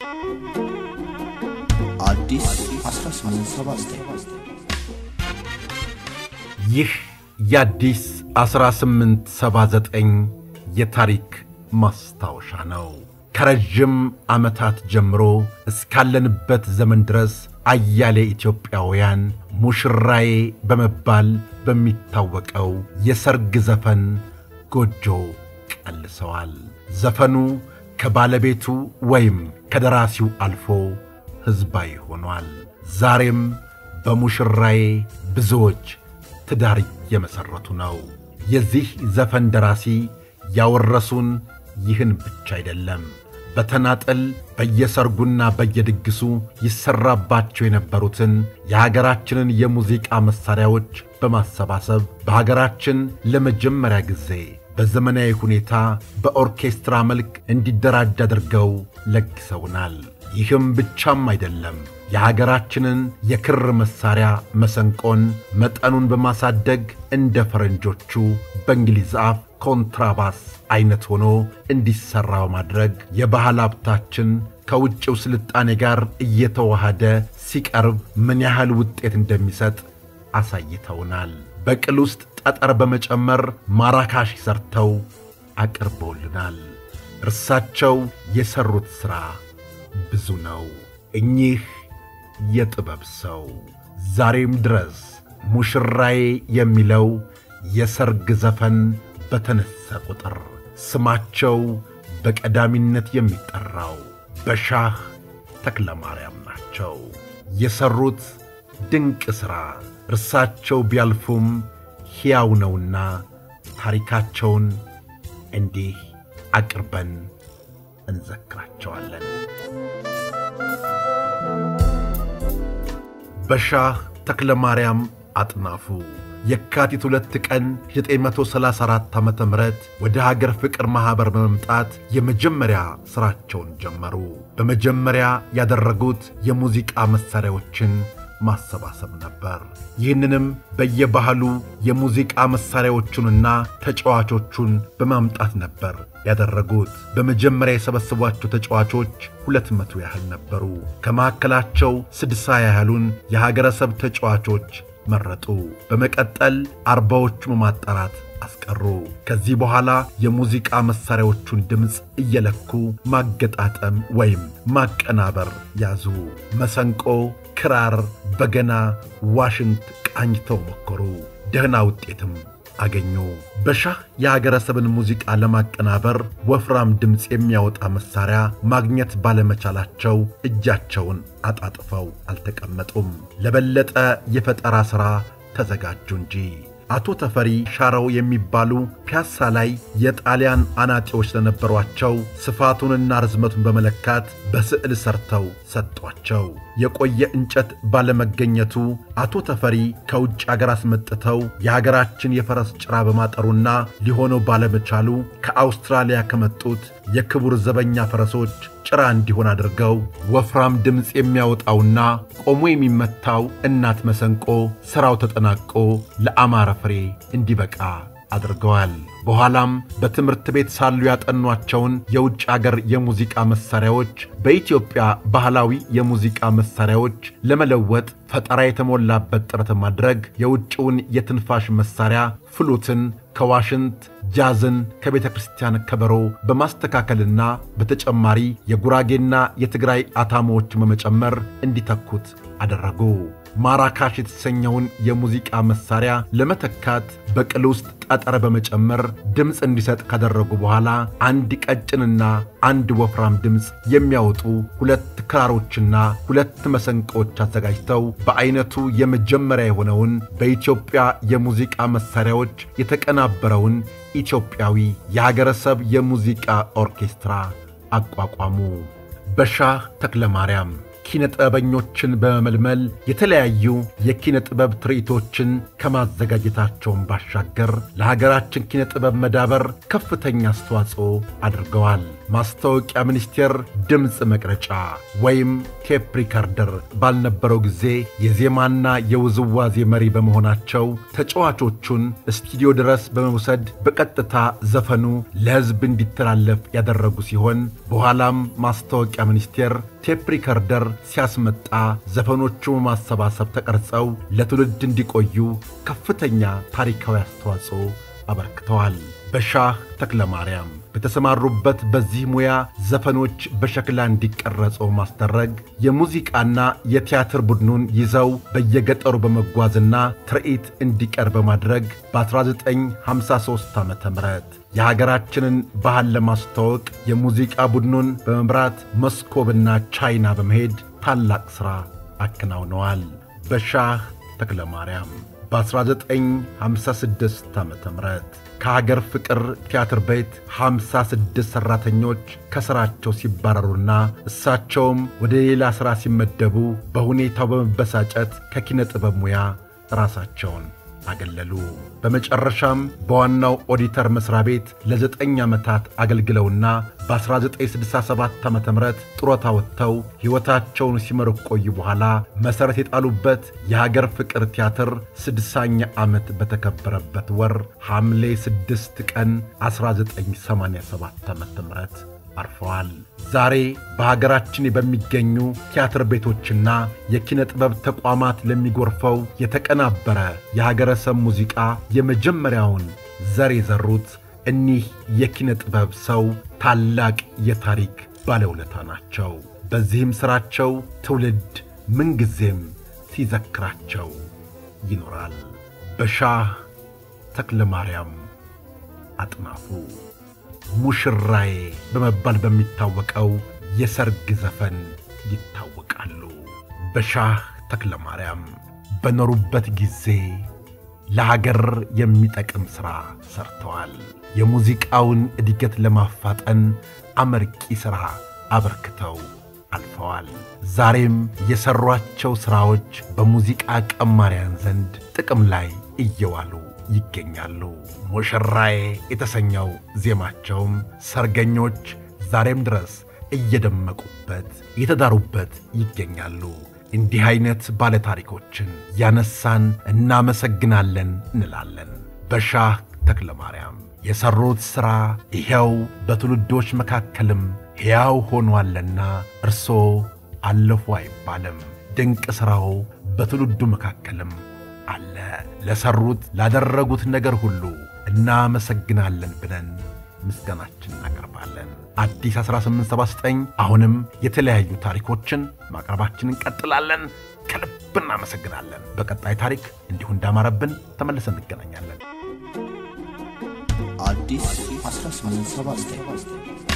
አዲስ 1879 ይህ የአዲስ 1879 የታሪክ ማስታወሻ ነው። ከረዥም ዓመታት ጀምሮ እስካለንበት ዘመን ድረስ አያሌ ኢትዮጵያውያን ሙሽራዬ በመባል በሚታወቀው የሰርግ ዘፈን ጎጆ ቀልሰዋል። ዘፈኑ ከባለቤቱ ወይም ከደራሲው አልፎ ሕዝባዊ ሆኗል። ዛሬም በሙሽራዬ ብዙዎች ትዳር እየመሠረቱ ነው። የዚህ ዘፈን ደራሲ ያወረሱን ይህን ብቻ አይደለም። በተናጠል በየሰርጉና በየድግሱ ይሠራባቸው የነበሩትን የሀገራችንን የሙዚቃ መሣሪያዎች በማሰባሰብ በሀገራችን ለመጀመሪያ ጊዜ በዘመናዊ ሁኔታ በኦርኬስትራ መልክ እንዲደራጅ አድርገው ለግሰውናል። ይህም ብቻም አይደለም። የሀገራችንን የክር መሣሪያ መሰንቆን መጠኑን በማሳደግ እንደ ፈረንጆቹ በእንግሊዝ አፍ ኮንትራባስ ዐይነት ሆኖ እንዲሠራ በማድረግ የባህል ሀብታችን ከውጭው ስልጣኔ ጋር እየተዋሃደ ሲቀርብ ምን ያህል ውጤት እንደሚሰጥ አሳይተውናል። በቅል ውስጥ ጠጠር በመጨመር ማራካሽ ሰርተው አቅርበውልናል። እርሳቸው የሠሩት ሥራ ብዙ ነው። እኚህ የጥበብ ሰው ዛሬም ድረስ ሙሽራዬ የሚለው የሰርግ ዘፈን በተነሳ ቁጥር ስማቸው በቀዳሚነት የሚጠራው በሻህ ተክለ ማርያም ናቸው። የሠሩት ድንቅ ሥራ እርሳቸው ቢያልፉም ሕያው ነውና ታሪካቸውን እንዲህ አቅርበን እንዘክራቸዋለን። በሻህ ተክለ ማርያም አጥናፉ የካቲት ሁለት ቀን 934 ዓ ም ወደ ሀገር ፍቅር ማኅበር በመምጣት የመጀመሪያ ሥራቸውን ጀመሩ። በመጀመሪያ ያደረጉት የሙዚቃ መሣሪያዎችን ማሰባሰብ ነበር። ይህንንም በየባህሉ የሙዚቃ መሣሪያዎቹንና ተጫዋቾቹን በማምጣት ነበር ያደረጉት። በመጀመሪያ የሰበሰቧቸው ተጫዋቾች ሁለት መቶ ያህል ነበሩ። ከመካከላቸው ስድሳ ያህሉን የሀገረሰብ ተጫዋቾች መረጡ። በመቀጠል አርባዎቹ በማጣራት አስቀሩ። ከዚህ በኋላ የሙዚቃ መሣሪያዎቹን ድምፅ እየለኩ ማገጣጠም ወይም ማቀናበር ያዙ። መሰንቆ፣ ክራር፣ በገና፣ ዋሽንት ቃኝተው ሞከሩ። ደህና ውጤትም አገኙ። በሻህ የሀገረሰብን ሙዚቃ ለማቀናበር ወፍራም ድምፅ የሚያወጣ መሣሪያ ማግኘት ባለመቻላቸው እጃቸውን አጣጥፈው አልተቀመጡም። ለበለጠ የፈጠራ ሥራ ተዘጋጁ እንጂ። አቶ ተፈሪ ሻረው የሚባሉ ፒያሳ ላይ የጣሊያን አናጢዎች ለነበሯቸው ስፋቱንና ርዝመቱን በመለካት በስዕል ሰርተው ሰጧቸው። የቆየ እንጨት ባለመገኘቱ አቶ ተፈሪ ከውጭ አገር አስመጥተው የሀገራችን የፈረስ ጭራ በማጠሩና ሊሆነው ባለመቻሉ ከአውስትራሊያ ከመጡት የክቡር ዘበኛ ፈረሶች ጭራ እንዲሆን አድርገው ወፍራም ድምፅ የሚያወጣውና ቆሞ የሚመታው እናት መሰንቆ ሥራው ተጠናቆ ለአማረ ፍሬ እንዲበቃ አድርገዋል። በኋላም በትምህርት ቤት ሳሉ ያጠኗቸውን የውጭ አገር የሙዚቃ መሣሪያዎች በኢትዮጵያ ባህላዊ የሙዚቃ መሣሪያዎች ለመለወጥ ፈጠራ የተሞላበት ጥረት ማድረግ የውጭውን የትንፋሽ መሣሪያ ፍሉትን ከዋሽንት ጃዝን ከቤተ ክርስቲያን ከበሮ በማስተካከልና በተጨማሪ የጉራጌና የትግራይ አታሞዎችን በመጨመር እንዲተኩት አደረጉ። ማራካሽ የተሰኘውን የሙዚቃ መሣሪያ ለመተካት በቅል ውስጥ ጠጠር በመጨመር ድምፅ እንዲሰጥ ካደረጉ በኋላ አንድ ቀጭንና አንድ ወፍራም ድምፅ የሚያወጡ ሁለት ክራሮችና ሁለት መሰንቆዎች አዘጋጅተው በዐይነቱ የመጀመሪያ የሆነውን በኢትዮጵያ የሙዚቃ መሣሪያዎች የተቀናበረውን ኢትዮጵያዊ የሀገረሰብ የሙዚቃ ኦርኬስትራ አቋቋሙ። በሻህ ተክለ ማርያም ኪነ ጥበበኞችን በመመልመል የተለያዩ የኪነ ጥበብ ትርኢቶችን ከማዘጋጀታቸውን ባሻገር ለሀገራችን ኪነ ጥበብ መዳበር ከፍተኛ አስተዋጽኦ አድርገዋል። ማስታወቂያ ሚኒስቴር ድምፅ መቅረጫ ወይም ቴፕ ሪካርደር ባልነበረው ጊዜ የዜማና የውዝዋዜ መሪ በመሆናቸው ተጫዋቾቹን ስቱዲዮ ድረስ በመውሰድ በቀጥታ ዘፈኑ ለሕዝብ እንዲተላለፍ ያደረጉ ሲሆን በኋላም ማስታወቂያ ሚኒስቴር ቴፕ ሪከርደር ሲያስመጣ ዘፈኖቹ በማሰባሰብ ተቀርጸው ለትውልድ እንዲቆዩ ከፍተኛ ታሪካዊ አስተዋጽኦ አበርክተዋል። በሻህ ተክለ ማርያም በተሰማሩበት በዚህ ሙያ ዘፈኖች በሸክላ እንዲቀረጹ ማስደረግ የሙዚቃና የቲያትር ቡድኑን ይዘው በየገጠሩ በመጓዝና ትርኢት እንዲቀር በማድረግ በ1953 ዓ ም የሀገራችንን ባህል ለማስተዋወቅ የሙዚቃ ቡድኑን በመምራት መስኮብና ቻይና በመሄድ ታላቅ ሥራ አከናውነዋል። በሻህ ተክለ ማርያም በ1956 ዓ ም ከሀገር ፍቅር ቲያትር ቤት 56 ሠራተኞች ከሥራቸው ሲባረሩና እሳቸውም ወደ ሌላ ሥራ ሲመደቡ በሁኔታው በመበሳጨት ከኪነ ጥበብ ሙያ ራሳቸውን አገለሉ። በመጨረሻም በዋናው ኦዲተር መሥሪያ ቤት ለዘጠኝ ዓመታት አገልግለውና በ1967 ዓ ም ጡረታ ወጥተው ሕይወታቸውን ሲመሩ ቆዩ በኋላ መሠረት የጣሉበት የሀገር ፍቅር ቲያትር ስድሳኛ ዓመት በተከበረበት ወር ሐምሌ 6 ቀን 1987 ዓ ም አርፈዋል። ዛሬ በሀገራችን በሚገኙ ቲያትር ቤቶችና የኪነ ጥበብ ተቋማት ለሚጎርፈው የተቀናበረ የሀገረሰብ ሙዚቃ የመጀመሪያውን ዘር የዘሩት እኒህ የኪነ ጥበብ ሰው ታላቅ የታሪክ ባለውለታ ናቸው። በዚህም ሥራቸው ትውልድ ምንጊዜም ሲዘክራቸው ይኖራል። በሻህ ተክለ ማርያም አጥናፉ ሙሽራዬ በመባል በሚታወቀው የሰርግ ዘፈን ይታወቃሉ። በሻህ ተክለ ማርያም በኖሩበት ጊዜ ለሀገር የሚጠቅም ሥራ ሰርተዋል። የሙዚቃውን እድገት ለማፋጠን አመርቂ ሥራ አበርክተው አልፈዋል። ዛሬም የሠሯቸው ሥራዎች በሙዚቃ ቀማሪያን ዘንድ ጥቅም ላይ እየዋሉ ይገኛሉ። ሙሽራዬ የተሰኘው ዜማቸውም ሰርገኞች ዛሬም ድረስ እየደመቁበት እየተዳሩበት ይገኛሉ። እንዲህ ዐይነት ባለታሪኮችን ያነሳን እናመሰግናለን እንላለን። በሻህ ተክለ ማርያም የሠሩት ሥራ ይኸው በትውልዶች መካከልም ሕያው ሆኗልና እርሶ አለፉ አይባልም። ድንቅ ሥራው በትውልዱ መካከልም አለ። ለሠሩት ላደረጉት ነገር ሁሉ እናመሰግናለን ብለን ምስጋናችን እናቀርባለን። አዲስ 1879 አሁንም የተለያዩ ታሪኮችን ማቅረባችን እንቀጥላለን። ከልብ እናመሰግናለን። በቀጣይ ታሪክ እንዲሁ እንዳማረብን ተመልሰን እንገናኛለን። አዲስ 1879